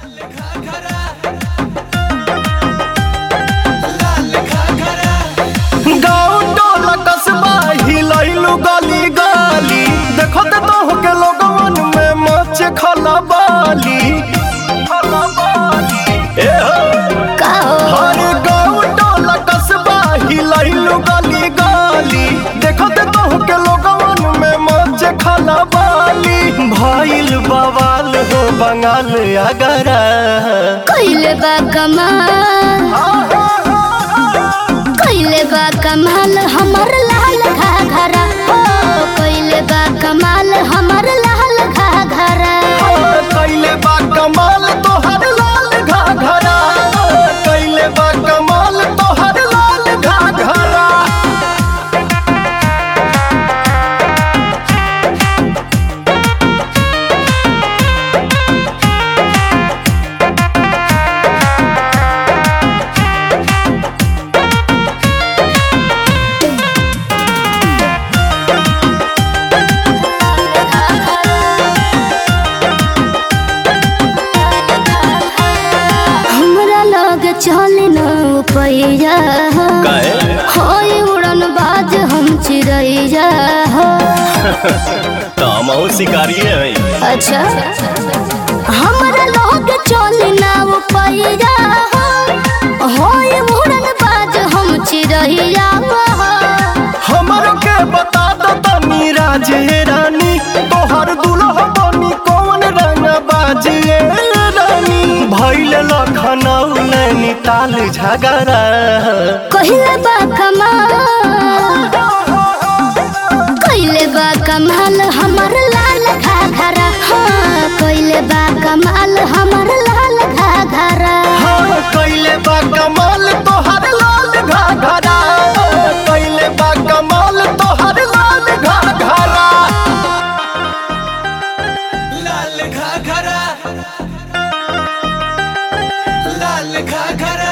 गाँव टोला कस्बा हिलैलु गली गली देखो ते तो के लोगवन में मच खलबाली ए हो हर गाँव टोला कस्बा हिलैलु गली गली देखो ते तो के लोगवन में मच खलबाली भइल बवाल हो बंगाल अगरा कइले बा कमाल कइले बा कमाल हमर लाल घाघरा हो कइले बा कमाल हमर लाल घाघरा कैले बा कमाल तोहर लाल घाघरा कैले बा कमाल तोहर लाल घाघरा हमरा लग चल न पैया होय उड़न बाज हम चिड़ैया हो तामाओ शिकारी है अच्छा हमरा लग चल न पैया हो होय उड़न बाज हम चिड़ैया हो हमर के बता दो तनी राजे रानी तोहर दुल्हा बनी कौन रंग बाजिए रानी भइल लखनऊ नैनीताल झगड़ा कहिले बा कमाल कहिले बा कमाल हमर लाल घाघरा हाँ कहिले बा कमाल हमर लाल घाघरा हाँ कैले बा कमाल तोहर लाल घाघरा कैले बा कमाल तोहर लाल घाघरा लाल घाघरा लाल घाघरा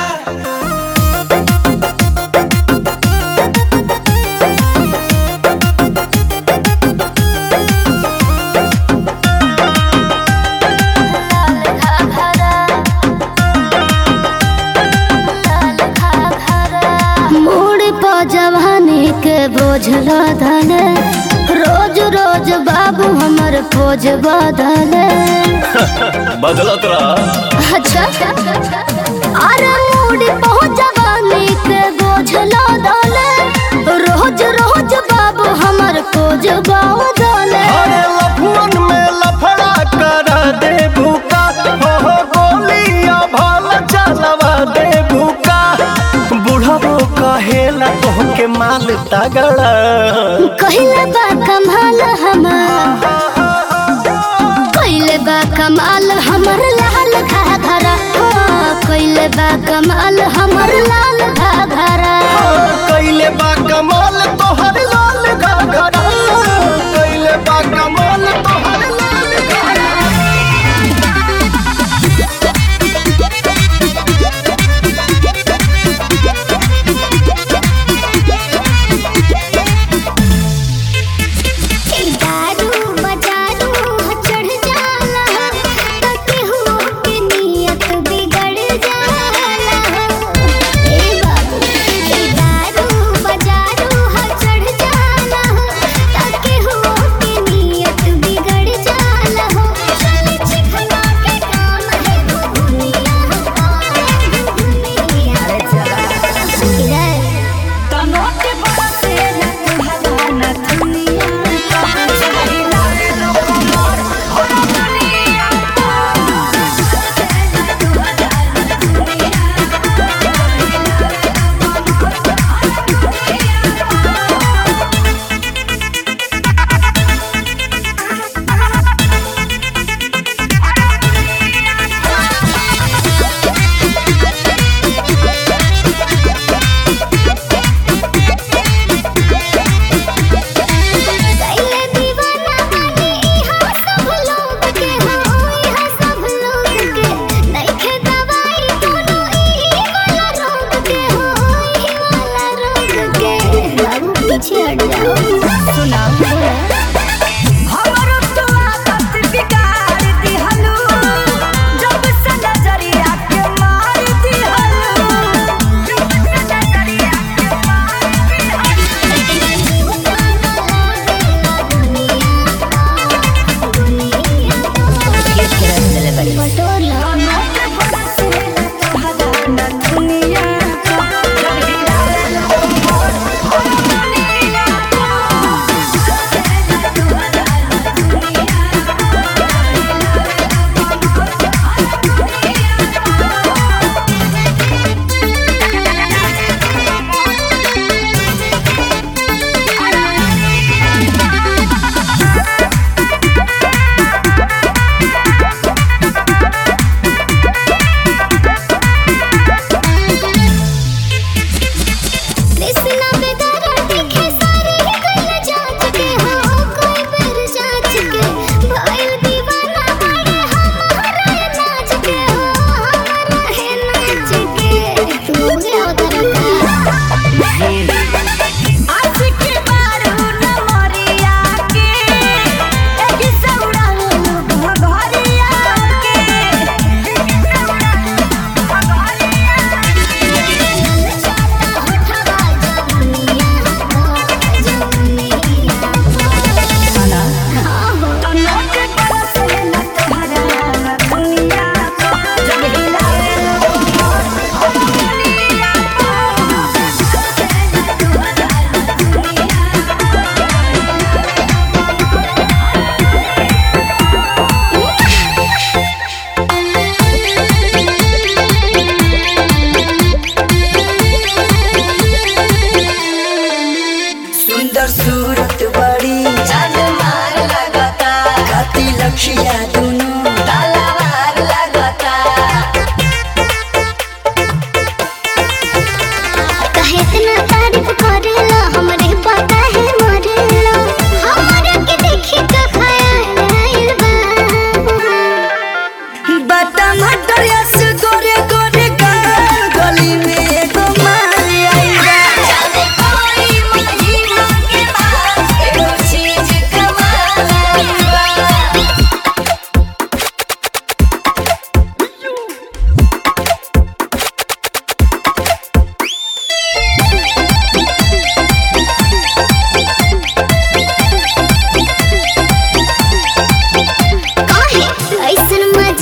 मोड़ पर जवानी के बोझ लदले रोज रोज बाबू हमर पोज बदले बदलत रहा अच्छा अरे मूडी पहुंच जवानी के बोझ लदले रोज रोज बाबू हमर पोज बदले अरे लफुअन में लफड़ा कर दे भूका हो हो गोलियां भाल चलवा दे भूका बुढ़ाबो कहेला तोहके माल तगड़ा कहिले बा कमाल हमार कहिले बा कमाल हमर लाल घाघरा हाँ, कहिले बा कमाल हमर लाल घाघरा कैले बा कमाल तोहर लाल घाघरा कैले बा कमाल तोहर लाल घाघरा दारू बजारू चढ़ जाला त केहू के नियत बिगड़ जाला ए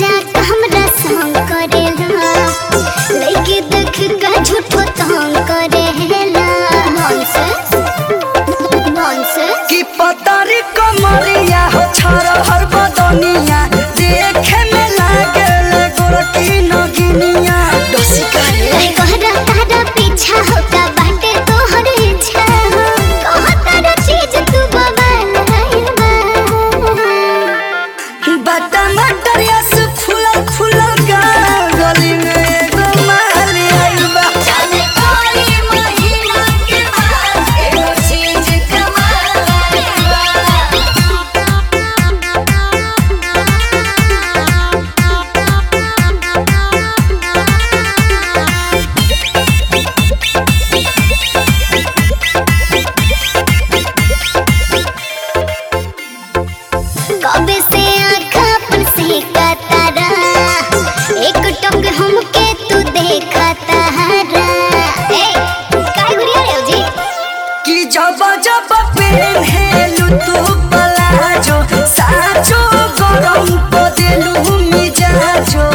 जाके हमरा संग करेला लइके देख के झूठो तंग करेला नॉनसेंस नॉनसेंस की पतरी कमरिया हो छर हर बदनिया देखे में लागल गोरकी नगिनिया डोसी करे कहरा तारा पीछा होता बाटे तोहर इच्छा कह तारा चीज तू बवाल है बता मटरिया से फूलल फूलल गा गली में एगो माली आइल बा जाने कोई महीना के बाद एगो चीज कमाल कबे से आँखा अपन से तारा एक टक हमके तू देखा तारा ए काय गुड़िया रे जी कि जब जब पेन्हेलु तू पलाजो साचो गरम को देलु मिजाजो